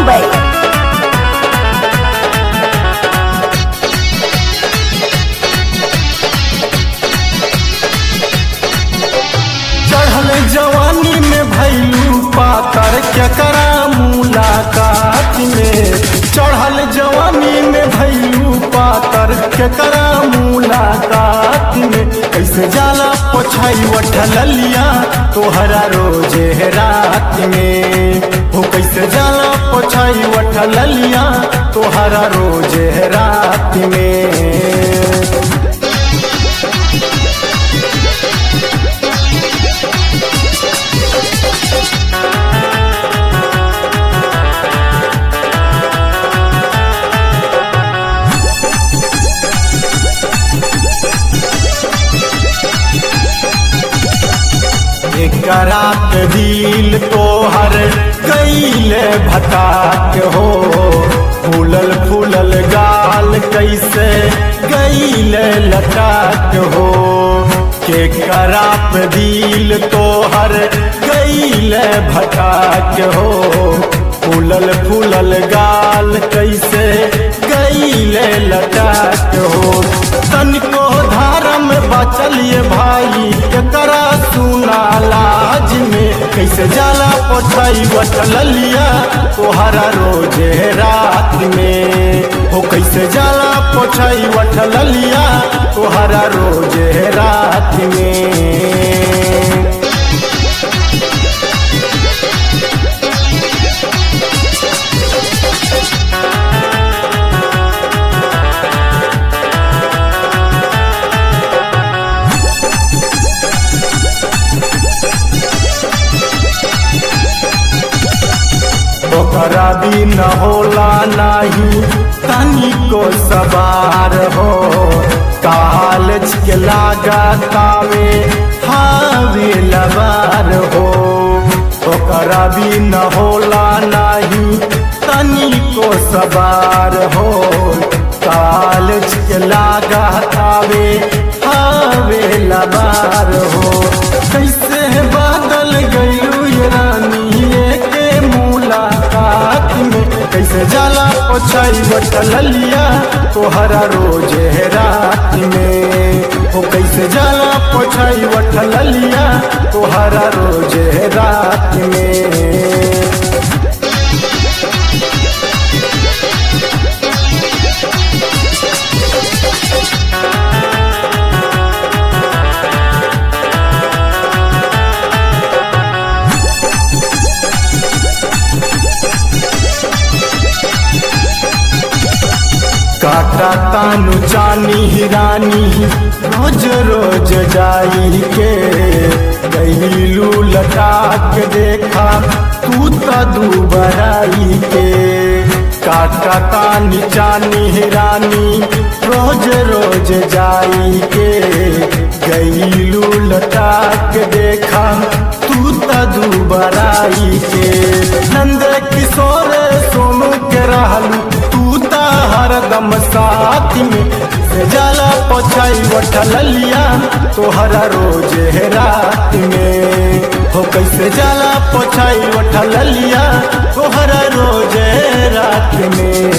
मुंबई चढ़ल जवानी में भैलू पातर केकरा मुलाकात में चढ़ल जवानी में भैलू पातर केकरा मुलाकात में कैसे जाला पोछाई वठलिया तोहरा रोजे रात में हो कैसे जाला पोछाई वठलिया तोहरा रोजे रात में करात दिल तोहर कैले भटाक हो फूलल फूलल गाल कैसे कैले लटाक हो के करात दिल तोहर कैले भटाक हो फूलल फूलल गाल कैसे कैले लटाक हो तनिको धारम बचलिए भाई एकरा सुना लाज में कैसे जाला पठाई बटलिया तोहरा रोजे रात में हो कैसे जाला पठाई बटलिया तोहरा रोजे रात में ओकरा दिन होला नाही तनी को सवार हो कालच के लागा तावे हावे लबार हो ओकरा दिन होला नाही तनी को सवार हो कालच के लागा तावे हावे लबार हो कैसे बादल गयू ये रानी के मुलाकात में कैसे जाला पोछाई बटलिया तोहरा रोजे रात में हो कैसे जाला पोछाई बटलिया तोहरा रोजे रात में काटा तानु चानी हिरानी रोज रोज जाई के गईलू लटा के देखा तू तो दुबराई के काटा तानी चानी हिरानी रोज रोज जाई के गईलू लटा के देखा तू तो दुबराई के नंद किशोर सोनू के रहलू तू ता हरदम साथ में से जाला पोछाई वठलिया तोहरा रोजे रात में हो कैसे जाला पोछाई वठलिया तोहरा रोजे रात में